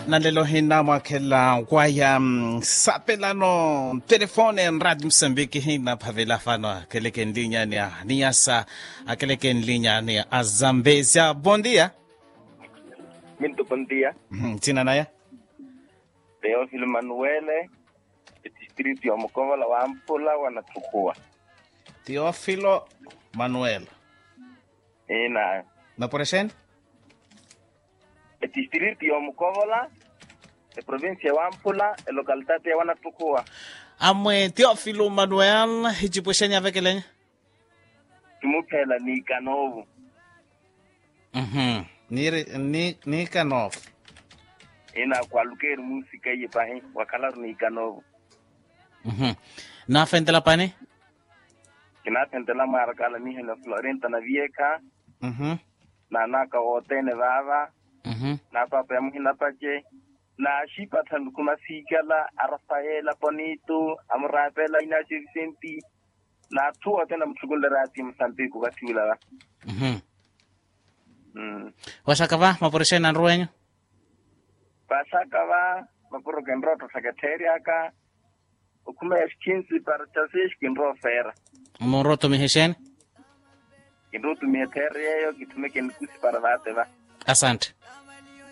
na lelo hina mwakhela kwaya mm, sapelano telefone en radio msambiki hina phavela fano akeleke nlinyani a niyasa akeleke nlinyani a zambezia bom dia Muito bom dia. Mhm, tsina naya Teófilo Manuele, distrito ya Mokovala wa Ampula wanatukua. teofilo manuel Ina maporexeni distrito ya Mokovala, e provincia wa Ampula, e localidade ya wanatukua. amwe teofilo manuel hicipwexeni avekelenya Tumuphela ni Kanovu. Mhm, ni ri- ni ni kanof Ina kwa lukeri musika ye pahi, wakalaru ni Kanovu. Mhm. na fentela pani Kina tentela marakala ni hena Florenta na Vieca, Mhm, na naka otene vava, mhm. na papa ya muhina pache. Na shipa tandukuma sikala, a Rafaela Bonito, amurapela ina Vicenti, na tuwa tena mchukulela ati Msambiki katiwila la. Mhm. Mm. waxakava maporexeni anruwenyo Pasaka va, mapuro kenroto secretaria ka, ukume eskinsi para chasish kinro fera. moroto mihexeni Kinro tumie terre yo, kitume kenkusi para vate va. asante